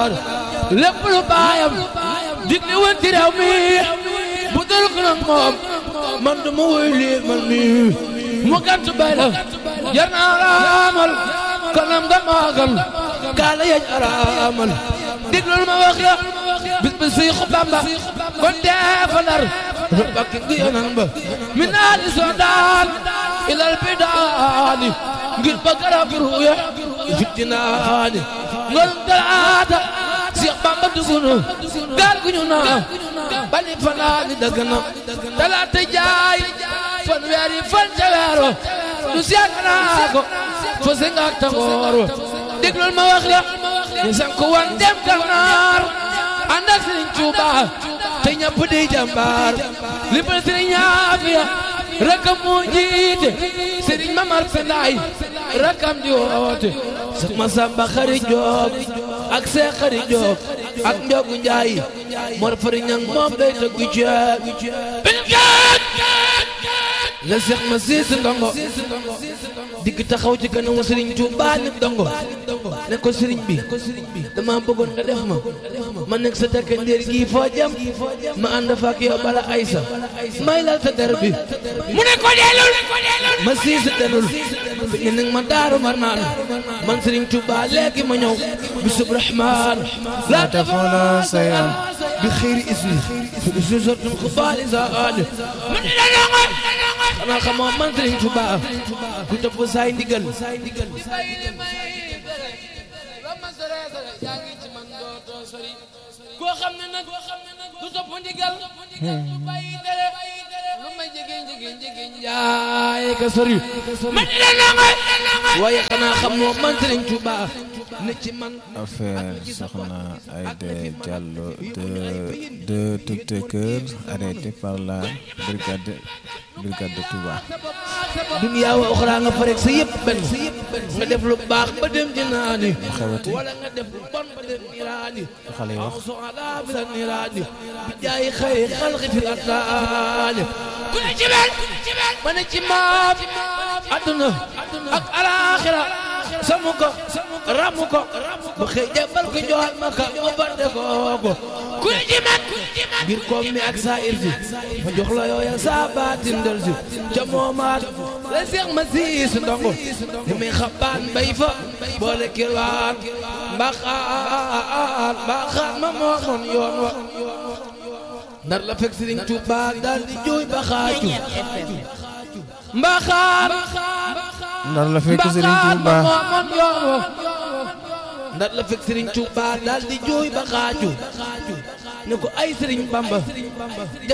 naar lépp lu baayam digle woon ci réew mi bu dul ko nag moom man du ma woy lii man mii mu gàtt bay la jar naa araamal kanam nga maagal kaala yañ araamal diglul ma wax la bis bi siy Bamba kon dee fa nar bakki ngi yonan ba min naali soodaan ilal bidaani ngir ba garab ruuya fittinaani ngol talaata Seex Bamba dugunu gaal gu ñu naa bali fanaani dagg na talaata jaay fan weeri fan ca weero du seet naa ko fo se nga tangoor wa déglul ma wax la ñu sank wan dem gànnaar ànd ak Sëriñ Tuuba te ñëpp di jàmbaar li ba Sëriñ Aafiya rakam moo jiite Sëriñ Mamar Pendaay rakam di woote Seex Masamba Xari Joob ak Seex Xari Joob ak Njogu Njaay Mor Fari Ñang moom day tëggu ceeb la Seex ma siis ndongo digg taxaw ci kanamu Sëriñ Tuuba ni ndongo ne ko sëriñ bi dama bëggoon nga def ma ma nekk sa takkandeer gii foo jëm ma ànd fa ak yow bala aysa may lal sa der bi mu ne ko dellul ma siis delul fi ne ma daaru mar naan man Sëriñ Tuuba léegi ma ñëw bisub rahmaan laa تفعل شيئا bi xëyri ismi fi sortum xubaali zaade man di la xanaa xamoo man Sëriñ Tuuba ku topp saay ndigal koo xam ne nag du topp ndigal du bàyyi tere lu may jege jege jege njaay ka sori man di la waaye xanaa xamoo man Sëriñ Tuuba ne ci man affaire Soxna Aïda Diallo de deux tiktokers arrêtés par la brigade brigade de Touba. dunya wa uxra nga farek sa yëpp benn nga def lu baax ba dem jinaani xewati wala nga def lu bon ba dem niiraani xale yi wax aw soxla bi la niiraani bi jaay xëy xalqi fi ataani ku ne ci mel ma ne ci maam adduna ak alaaxira samu ko ramu ko ba xëy jabal ko joxal ma ka mu bande kooko ku ne ci man ngir koom mi ak saa irsi ma jox la yooya saa baatin del si ca moomaat la seex ma siis ndongo li muy xabaan bay fa boole kirwaan mbaxaan mbaxaan ma moomoon yoon wa ndar la fekk Sëriñ Tuubaa daal di jooy ba xaaju mbaxaan ndar la fekk Serigne Touba moomoon yoon wa ndar la fekk Sëriñ Tuubaa daal di jooy ba xaaju ne ko ay Sëriñ Bamba